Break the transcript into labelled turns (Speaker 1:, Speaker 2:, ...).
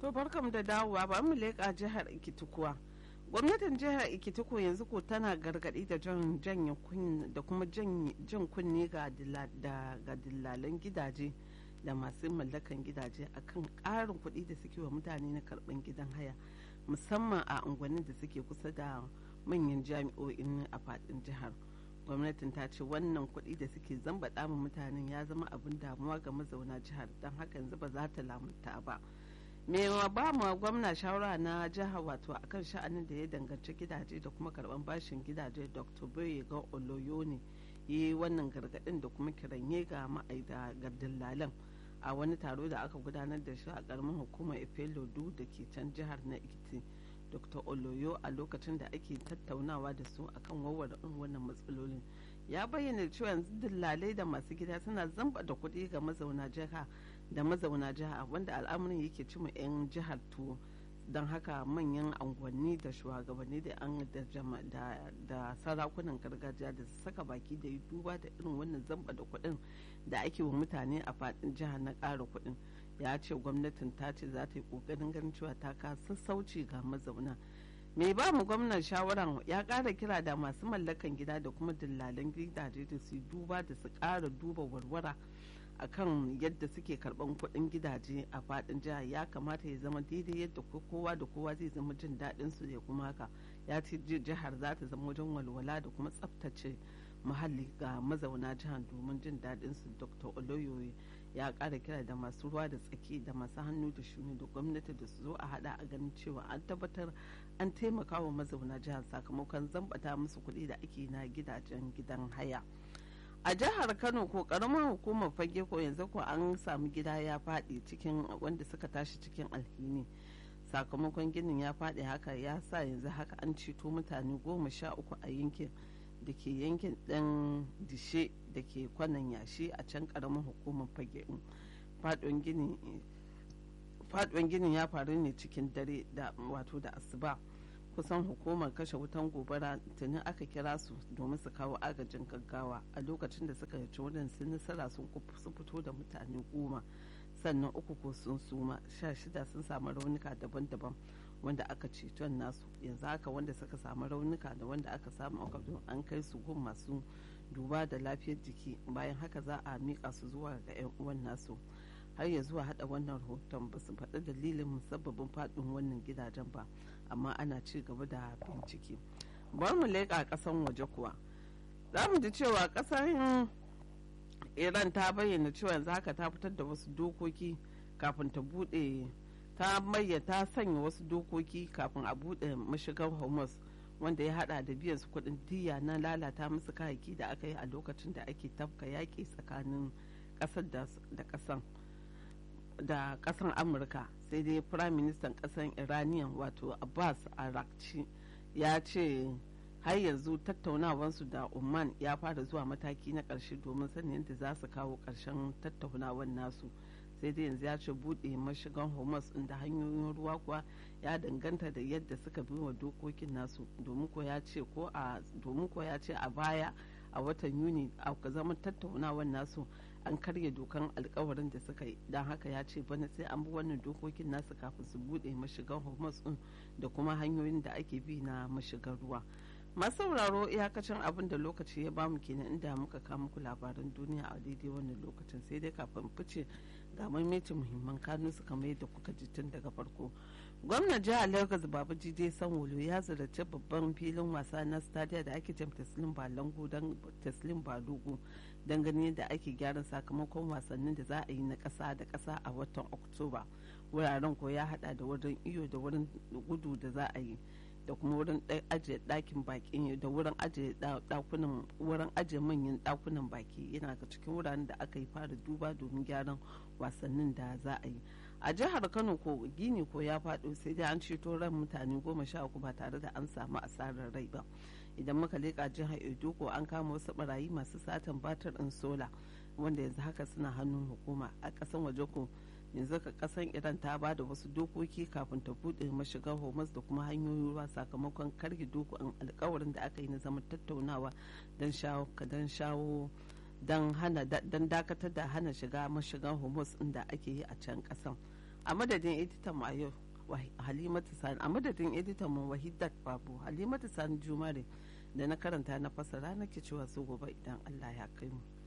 Speaker 1: To barkam da dawowa ba mu leƙa jihar Ikitikuwa. Gwamnatin jihar Ikitiko yanzu ko tana gargaɗi da jan janye da kuma jan kunne ga dillalan gidaje da masu mallakan gidaje akan ƙarin kuɗi da suke wa mutane na karɓan gidan haya musamman a unguwannin da suke kusa da manyan jami'o'in a faɗin jihar. gwamnatin ta ce wannan kuɗi da suke zambaɗa ma mutanen ya zama abin damuwa ga mazauna jihar don haka yanzu ba za ta lamunta ba me ba mu gwamna shawara na jihar wato akan sha'anin da ya danganci gidaje da kuma karban bashin gidaje dr boye ga oloyone yi wannan gargaɗin da kuma kiranye ga ma'aida ga dillalan a wani taro da aka gudanar da shi a ƙaramin hukumar efelodu da ke can jihar na ikiti dr oloyo a lokacin da ake tattaunawa da su akan warware wannan matsalolin ya bayyana cewa yanzu dillalai da masu gida suna zamba da kuɗi ga mazauna jiha da mazauna jiha wanda al'amarin yake cima 'yan jihar tuwo don haka manyan angwanni da shugabanni da an da sarakunan gargajiya da su saka baki da yi duba da irin wannan zamba da kuɗin da ake wa mutane a faɗin jihar na ƙara kuɗin ya ce gwamnatin ta ce za ta yi ƙoƙarin ganin cewa ta ka sassauci ga mazauna mai ba mu gwamnan shawaran ya ƙara kira da masu mallakan gida da kuma dillalan gidaje da su duba da su ƙara duba warwara akan yadda suke karban kuɗin gidaje a faɗin jihar ya kamata ya zama daidai yadda kowa da kowa zai zama jin daɗin su ya kuma haka ya ce jihar za ta zama wajen walwala da kuma tsaftace muhalli ga mazauna jihar domin jin daɗin su dr oloyoyi ya ƙara kira da masu ruwa da tsaki da masu hannu da shuni da gwamnati da su zo a hada a ganin cewa an tabbatar an taimaka wa mazauna jihar sakamakon zambata musu kuɗi da ake na gidajen gidan haya. a jihar kano ko karamar hukumar fage ko yanzu ko an samu gida ya faɗi cikin wanda suka tashi cikin alhini sakamakon ginin ya faɗi haka ya sa yanzu haka an ceto mutane goma sha uku a yankin da ke yankin ɗan dishe da ke kwanan yashi a can karamar hukumar fage faɗuwan ginin ya faru ne cikin dare da wato da asuba kusan hukumar kashe wutan gobara tuni aka kira su domin su kawo agajin gaggawa a lokacin da suka yaci wurin sun nasara sun fito da mutane goma sannan uku ko sun suma sha shida sun samu raunuka daban-daban wanda aka ceton nasu yanzu haka wanda suka samu raunuka da wanda aka samu akadun an kai su gun masu duba da lafiyar jiki bayan haka za a miƙa su zuwa ga 'yan uwan nasu har ya zuwa hada wannan rahoton ba su faɗi dalilin musabbabin faɗin wannan gidajen ba amma ana ci gaba da bincike bari mu leƙa ƙasan waje kuwa za mu ji cewa ƙasar iran ta bayyana cewa yanzu haka ta fitar da wasu dokoki kafin ta buɗe ta mayyana ta sanya wasu dokoki kafin a buɗe mashigar hormuz wanda ya hada da biyan su kuɗin diya na lalata musu kayayyaki da aka yi a lokacin da ake tafka yaƙi tsakanin ƙasar da ƙasan da kasan amurka sai dai prime minister kasan iranian wato abbas arakci ya ce har yanzu tattaunawansu da oman ya fara zuwa mataki na karshe domin sanin yadda za su kawo karshen tattaunawan nasu sai dai yanzu ya ce bude mashigan hormuz da hanyoyin ruwa kuwa ya danganta da yadda suka bi wa dokokin nasu domin ko ya ce ko a domin ko ya ce a baya a watan yuni a zaman tattaunawan nasu an karya dokan alkawarin da suka yi don haka ya ce bana sai an bi wannan dokokin nasu kafin su bude mashigan hormuz din da kuma hanyoyin da ake bi na mashigar ruwa masu sauraro iyakacin abin da lokaci ya bamu kenan inda muka kawo muku labaran duniya a daidai wannan lokacin sai dai kafin fice ga maimaitin muhimman kanu su kamar yadda kuka ji tun daga farko gwamnan jihar lagos baba jide sanwolo ya ziyarci babban filin wasa na stadia da ake jam taslim balango don taslim balugu don ganin da ake gyaran sakamakon wasannin da za a yi na ƙasa da ƙasa a watan oktoba wuraren ko ya hada da wurin iyo da wurin gudu da za a yi da kuma wurin ajiye ɗakin baki da wurin ajiye ɗakunan wurin ajiye manyan ɗakunan baki yana ga cikin wuraren da aka yi fara duba domin gyaran wasannin da za a yi a jihar kano ko gini ko ya faɗo sai dai an ceto ran mutane goma sha uku ba tare da an samu asarar rai ba idan muka leƙa jihar edo ko an kama wasu barayi masu satan batar ɗin sola wanda yanzu haka suna hannun hukuma a ƙasan waje ko yanzu ka kasan iran ta ba da wasu dokoki kafin ta bude mashigar hormuz da kuma hanyoyin ruwa sakamakon karge dokokin alkawarin da aka yi na zaman tattaunawa don shawo don shawo don hana don dakatar da hana shiga mashigar hormuz inda ake yi a can kasan a madadin editan mu a yau halimatu sani a madadin editan mu wahidat babu halimatu sani jumare da na karanta na fasara nake cewa su gobe idan allah ya kai mu